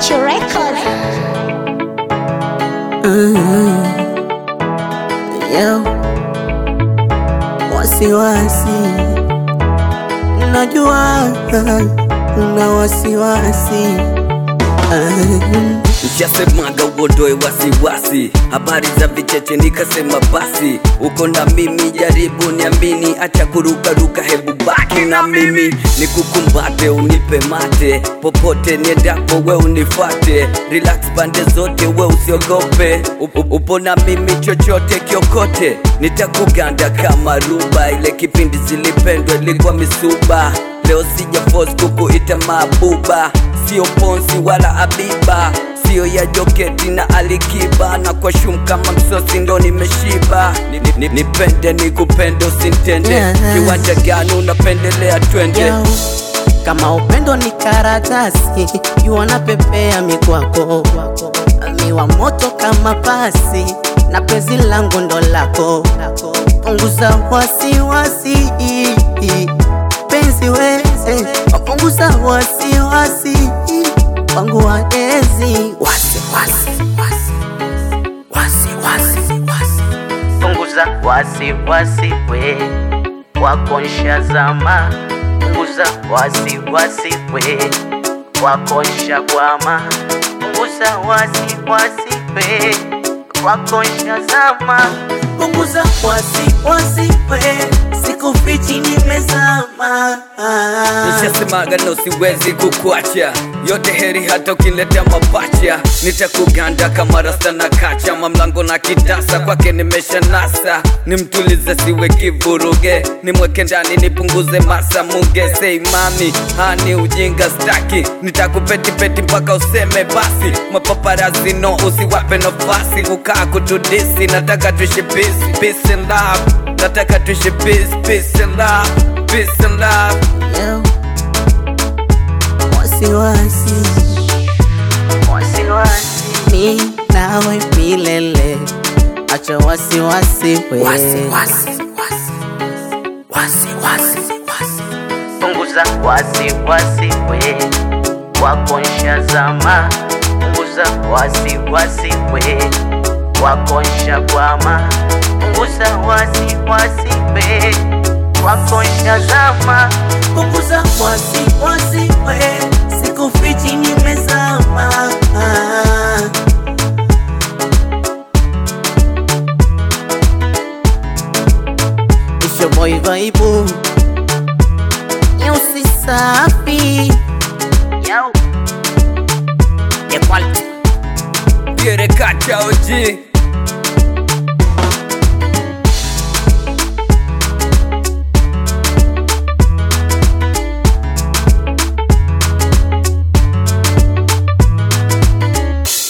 Macho Record. Yo, wasiwasi, najua na wasiwasi Nishasemaga uondoe wasiwasi, habari za vicheche nikasema basi, uko na mimi, jaribu niamini, acha kurukaruka, hebu baki na mimi, nikukumbate, unipe mate, popote niendapo we unifate, relax pande zote, we usiogope, Up- up- upo na mimi, chochote kiokote, nitakuganda kama ruba, ile kipindi zilipendwa ilikuwa misuba, leo sija force kukuita mabuba sio ponsi wala abiba sio ya joketi na alikiba na kwa shum kama msosi ndo nimeshiba Ni- ni- ni- nipende nikupende usintende Yeah. kiwanja gani unapendelea twende Yo, kama upendo ni karatasi yuona pepea mikwako miwa moto kama pasi na pezi langu ndo lako punguza wasiwasi penzi weze punguza wasiwasi wangu waezi wasi, wasi, wasi. Wasi, wasi, wasi. punguza wasiwasi we wakonsha zama punguza wasiwasi we wakonsha kwama punguza wasiwasi we wakonsha zama punguza wasiwasi we sikufichi nimezama nishasemaga no siwezi kukuacha yote heri hata ukiletea mapacha nitakuganda kama rasta na kacha mamlango na kitasa kwake nimesha nasa nimtulize siwe kivuruge nimweke ndani nipunguze masa muge sei mami hani ujinga staki nitakupetipeti mpaka useme basi mapaparazi no usiwape nafasi kukaa kutudisi nataka tuishi peace, peace and love nataka tuishi peace, peace and love peace and love Yo. wasiwasi wasiwasi mi nawe milele acha wasiwasi we punguza wasiwasi we wakonsha zama punguza wasiwasi we wakonsha kwama punguza wasiwasi we wakonsha zama punguza wasiwasi we sikufichi nimezama Isho boy vaibu Nyusi safi Yo The quality Quiere cacha OG